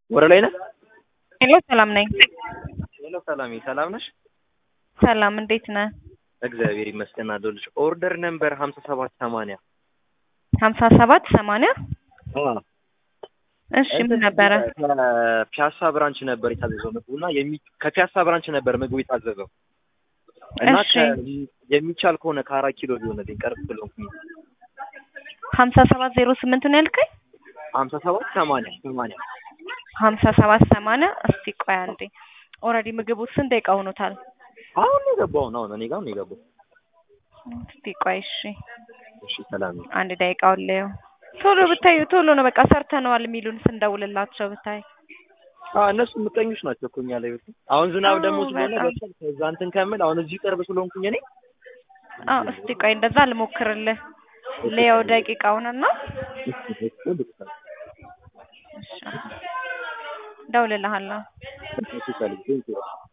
ወደ ላይ ነህ? ሄሎ ሰላም ነኝ። ሄሎ ሰላሜ፣ ሰላም ነሽ? ሰላም እንዴት ነህ? እግዚአብሔር ይመስገን አለሁልሽ። ኦርደር ነምበር ሀምሳ ሰባት ሰማንያ ሀምሳ ሰባት ሰማንያ እሺ ምን ነበረ? ከፒያሳ ብራንች ነበር የታዘዘው ምግቡ እና የሚ- ከፒያሳ ብራንች ነበር ምግቡ የታዘዘው እና እሺ። ከ- የሚቻል ከሆነ ከአራት ኪሎ ቢሆንልኝ ቀርብ ስለሆንኩኝ ሀምሳ ሰባት ዜሮ ስምንት ነው ያልከኝ? ሀምሳ ሰባት ሰማንያ ሰማንያ ሀምሳ ሰባት ሰማንያ እስቲ ቆይ አንዴ። ኦልሬዲ ምግቡ ስንት ደቂቃ ሆኖታል? አሁን ነው የገባው ነው አሁን እኔ ጋር ነው የገባው። እስቲ ቆይ እሺ፣ እሺ ሰላም አንድ ደቂቃውን ልየው። ቶሎ ብታዩ ቶሎ ነው በቃ ሰርተነዋል የሚሉን ስንደውልላቸው ብታይ። አዎ እነሱ ምቀኞች ናቸው እኮ እኛ ላይ በፊት። አሁን ዝናብ አዎ፣ ደግሞ ስለሆነ በጣም። በቃ ከዛ እንትን ከምል አሁን እዚህ ቅርብ ስለሆንኩኝ እኔ አዎ እስቲ ቆይ እንደዛ ልሞክርልህ። ልየው ደቂቃውንና እሺ፣ እደውልልሃለሁ። እሺ ሰላም